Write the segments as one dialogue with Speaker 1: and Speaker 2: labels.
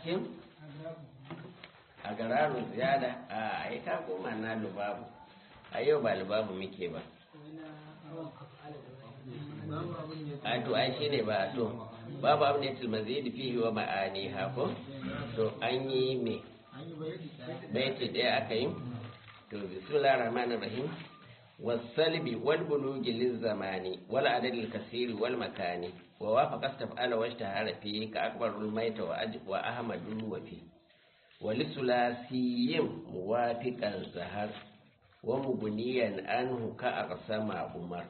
Speaker 1: cikin a gararu ziyada a ai ka koma na lubabu a yau ba lubabu muke ba a to ai shi ne ba to babu abin da ya tilmazi da fihi wa ma'ani hako to an yi me baiti ɗaya aka yi to bismillah rahman rahim والسلب والبلوغ للزمان والعدد الكثير والمكان ووافق استفعل واشتهر فيه كأكبر الميت وأحمد وفيه ولثلاثي موافقا زهر ومبنيا عنه كأقسم عمر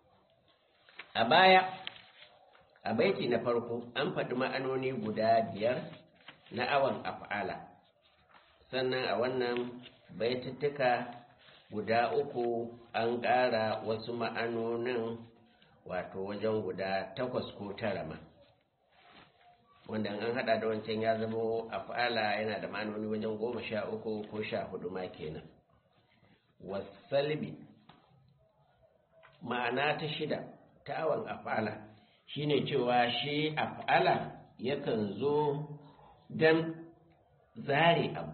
Speaker 1: أبايا a baiti na farko an faɗi ma'anoni guda biyar na awon af'ala sannan a wannan baituttuka guda uku an ƙara wasu ma'anonin wato wajen guda takwas ko tara ma wanda an hada da wancan ya zama af'ala yana da ma'anoni wajen goma sha uku ko sha hudu ma kenan wasalbi ma'ana ta shida ta awon af'ala shine cewa shi af'ala yakan zo don zare abu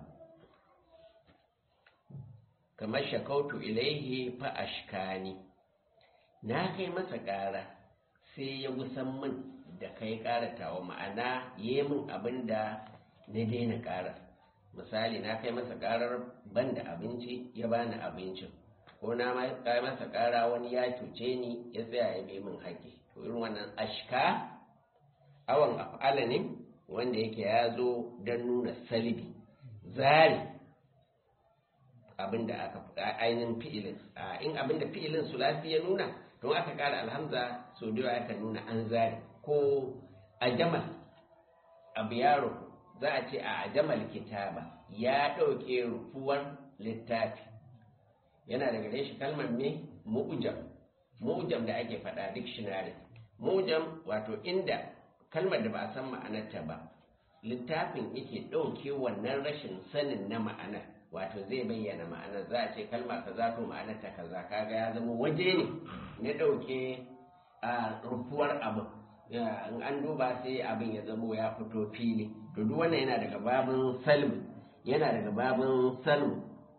Speaker 1: kamar shakautu ilaihi fa ashkani na kai masa ƙara sai ya gusan min da kai ƙaratawa ma'ana yi min abin da na daina ƙara misali na kai masa ƙarar ban da abinci ya bani abincin ko na kai masa ƙara wani ya cuce ni ya tsaya ya bi min haƙƙi to irin wannan ashka awan af'ala ne wanda yake ya zo don nuna salibi zari abinda aka ainihin fi'ilin in abinda fi'ilin sulasi ya nuna don aka kara alhamza so da aka nuna an zare ko a jamal abu yaro za a ce a jamal kitaba ya ɗauke rufuwar littafi yana daga gare shi kalmar me mu'jam mu'jam da ake faɗa dictionary mu'jam wato inda kalmar da ba a san ma'anarta ba littafin yake ɗauke wannan rashin sanin na ma'anar wato zai bayyana ma'anar za a ce kalma kaza to ma'anar ta kaza kaga ya zama waje ne na ɗauke a rufuwar abin in an duba sai abin ya zama ya fito fili to duk wannan yana daga babin salmu yana daga babin salmu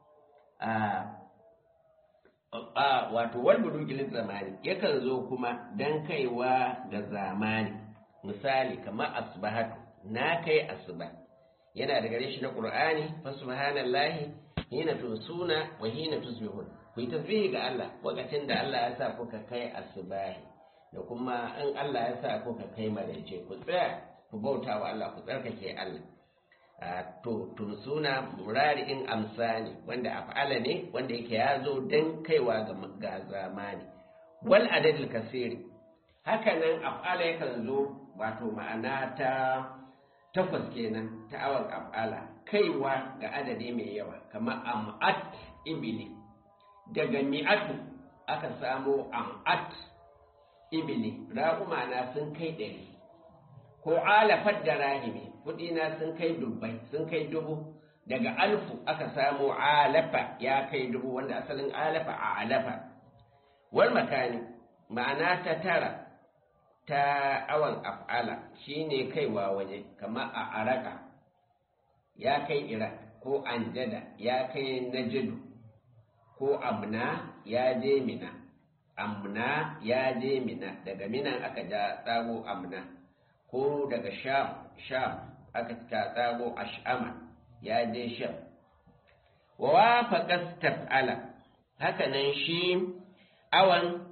Speaker 1: a wato wal budugilin zamani yakan zo kuma dan kaiwa ga zamani misali kamar asbahatu na kai asuba yana da gare shi na qur'ani fa subhanallahi hina tusuna wa hina tusbihun ku yi tasbihi ga Allah lokacin da Allah ya sa kuka kai asubahi da kuma in Allah ya sa kuka kai maraice ku tsaya ku bauta wa Allah ku tsarkake Allah to tumsuna murari in amsani wanda af'ala ne wanda yake ya zo dan kaiwa ga zamani wal adadil kasiri haka nan af'ala yakan zo wato ma'ana ta takwas kenan ta awar af'ala kaiwa ga adadi mai yawa kamar am'at ibili daga mi'atu aka samo am'at ibili raƙuma na sun kai ɗari ko alafat da rahimi kuɗi na sun kai dubbai sun kai dubu daga alfu aka samo alafa ya kai dubu wanda asalin alafa a alafa wal makani ma'ana ta tara ta awan af'ala shine kaiwa waje kamar a araka ya kai iraq ko anjada ya kai najidu ko amna ya je mina amna ya je mina daga minan aka ja tsago amna ko daga sham sham aka ta tsago ash'ama ya je sham wa wafaqa taf'ala haka nan shi awan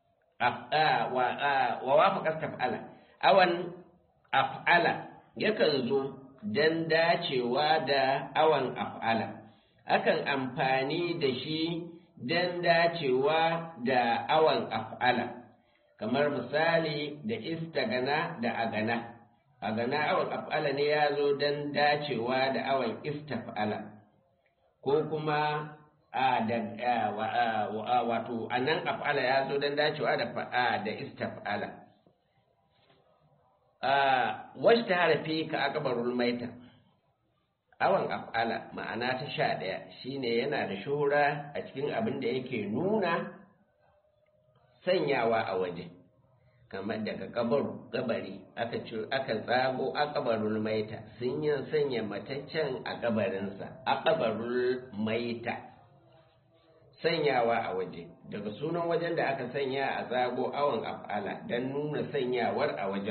Speaker 1: wa wafaqa taf'ala awan af'ala yakan zo dan dacewa da awan af'ala akan amfani da shi dan dacewa da awan af'ala kamar misali da istagana da agana agana awan af'ala ne ya zo dan dacewa da awan istaf'ala ko kuma a da wato anan af'ala ya zo dan dacewa da da istaf'ala wasu ta harafi ka akabarul maita awan af'ala ma'ana ta sha ɗaya shine yana da shura a cikin abin da yake nuna sanyawa a waje kamar daga kabaru kabari aka ci aka tsago a kabarul maita sun yi sanya mataccen a kabarinsa a kabarul maita sanyawa a waje daga sunan wajen da aka sanya a tsago awon af'ala don nuna sanyawar a wajen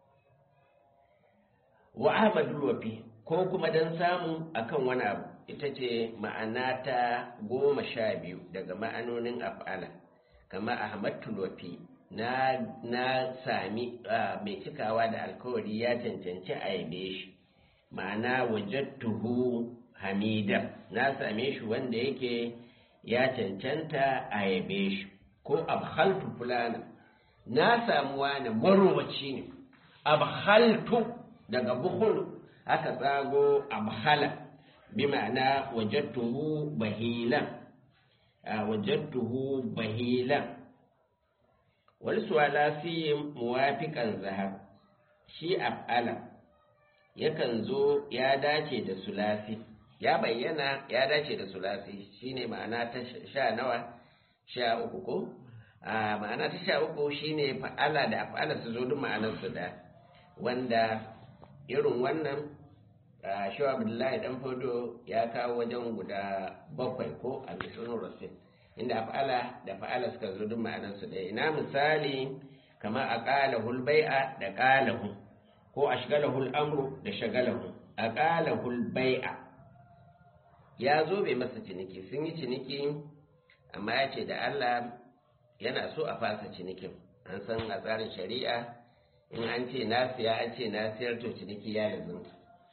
Speaker 1: wa ahmadul wafi ko kuma don samu akan wani abu ita ce ma'ana ta goma sha biyu daga ma'anonin af'ala kama ahmadul wafi na, na sami mai cikawa da alkawari ya cancanci a yabe shi ma'ana wajattuhu hamida na same shi wanda yake ya cancanta a yabe shi ko abhaltu fulana na samu wani marowaci ne abhaltu daga bukhul aka tsago abhala bi ma'ana wajattuhu bahilan wajattuhu bahilan wani suwala fi muwafiƙan zahar shi af'ala yakan zo ya dace da sulasi ya bayyana ya dace da sulasi shine ma'ana ta sha nawa sha uku ko a ma'ana ta sha uku shine fa'ala da af'ala su zo duk ma'anar su da wanda irin wannan shawa abdullahi dan fodo ya kawo wajen guda bakwai ko a misalin rasul inda af'ala da fa'ala suka zo duk ma'anarsu da ina misali kamar a ƙalahul bai'a da ƙalahu ko a shigalahul amru da shagalahu a ƙalahul bai'a ya zo bai masa ciniki sun yi ciniki amma ya ce da Allah yana so a fasa cinikin an san a tsarin shari'a in an ce nasiya an ce nasiyar to ciniki ya lazimta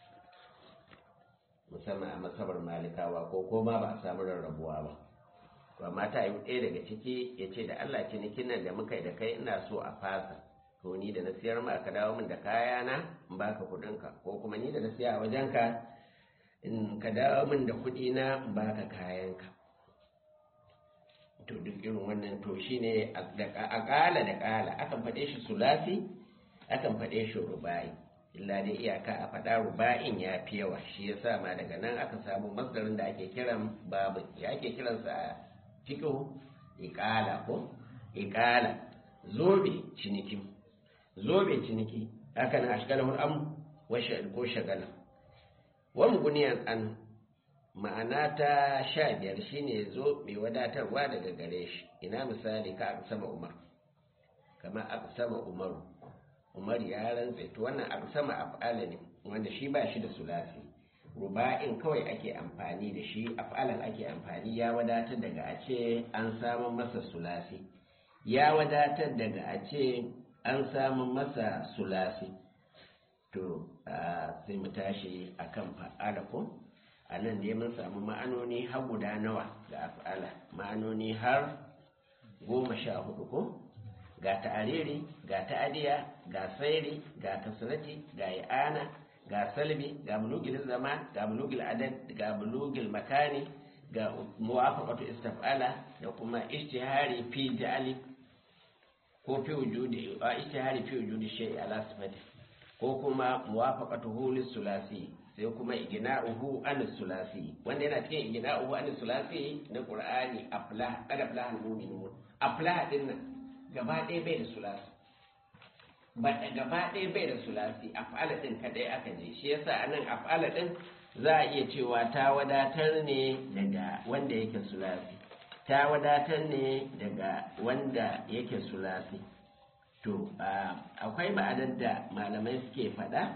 Speaker 1: musamman a masabar malikawa ko koma ba a samu rarrabuwa ba to amma ta yi ɗaya daga ciki ya ce da Allah cinikin nan da muka yi da kai ina so a fasa to ni da na siyar ma ka dawo min da kayana in baka kuɗinka ko kuma ni da na siya a wajenka in ka dawo min da kuɗi na in baka kayanka to duk irin wannan to shine a ƙala da ƙala akan faɗe shi sulasi akan faɗe shi rubai illa dai iyaka a faɗa ruba'in ya fi yawa shi yasa ma daga nan aka samu masdarin da ake kiran babu ya ake kiransa a cikin iƙala ko iƙala zobe ciniki zobe ciniki haka na ashgalahul am wa ko shagala wa muguniyan an ma'ana ta sha biyar shine zo mai wadatarwa daga gare shi ina misali ka aka sama umar kama aka sama umaru umar ya rantse to wannan aka sama af'ala ne wanda shi ba shi da sulasi ruba'in kawai ake amfani da shi af'alan ake amfani ya wadatar daga a ce an samu masa sulasi ya wadatar daga a ce an samu masa sulasi to sai mu tashi akan fa'ala ko a nan dai mun samu ma'anoni har guda nawa ga af'ala ma'anoni har goma sha hudu ko ga ta'ariri ga ta'adiya ga sairi ga kasrati ga i'ana ga salbi ga bulugil zaman ga bulugil adad ga bulugil makani ga muwafaqatu istaf'ala da kuma ijtihari fi ja'ali ko fi wujudi ijtihari fi wujudi shay'i ala sifati ko kuma muwafaqatuhu lis sulasi sai kuma igina'uhu an sulasi wanda yana cikin igina'uhu an sulasi na qur'ani aflah qad aflah al-mu'minun aflah din nan gaba ɗaya bai da sulasi ba gaba ɗaya bai da sulasi af'ala din kadai aka je shi yasa anan af'ala din za a iya cewa ta wadatar ne daga wanda yake sulasi ta wadatar ne daga wanda yake sulasi to akwai ma'anar da malamai suke faɗa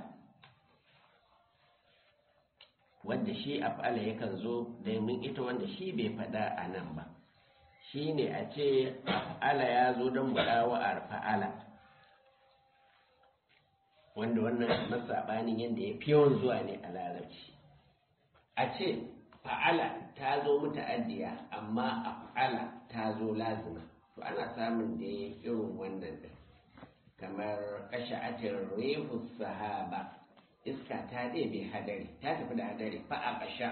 Speaker 1: wanda shi af'ala yakan zo domin ita wanda shi bai faɗa a nan ba shi ne a ce af'ala ya zo don wa fa'ala wanda wannan masabanin yadda ya fi yawan zuwa ne a larabci a ce fa'ala ta zo muta'addiya amma af'ala ta zo lazima to ana samun da irin wannan din kamar kasha'atin rehu sahaba iska ta ɗebe hadari ta tafi da hadari fa a ƙasha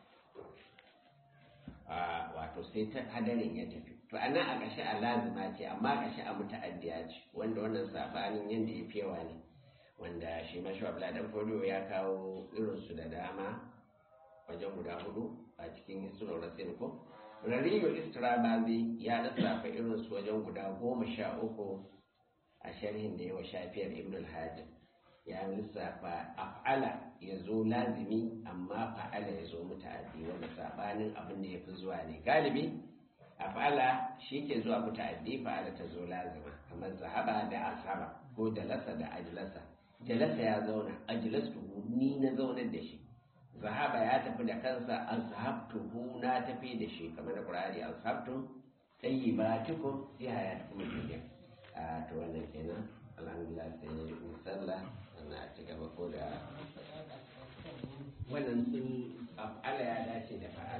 Speaker 1: wato sai ta hadarin ya tafi to ana a ƙasha a lazima ce amma ƙasha a muta'addiya ce wanda wannan sabanin yadda ya fi yawa ne wanda shi mashi abla dan fodo ya kawo irinsu da dama wajen guda hudu a cikin sunan rasin ko rariyo istirabazi ya lissafa irinsu wajen guda goma sha uku a sharhin da yawa shafiyar ibn al-hajj ya lissafa af'ala ya zo lazimi amma fa'ala ya zo muta'addi wanda sabanin abin da ya fi zuwa ne galibi af'ala shi ke zuwa muta'addi fa'ala ta zo lazima kamar zahaba da asaba ko jalasa da ajlasa jalasa ya zauna ajlastu ni na zaunar da shi zahaba ya tafi da kansa azhabtuhu na tafi da shi kamar da qur'ani azhabtum tayyibatukum fi hayatikum dunya a to wannan kenan alhamdulillah sai ne in sallah sannan a ci gaba ko da wannan sun af'ala ya dace da fa'a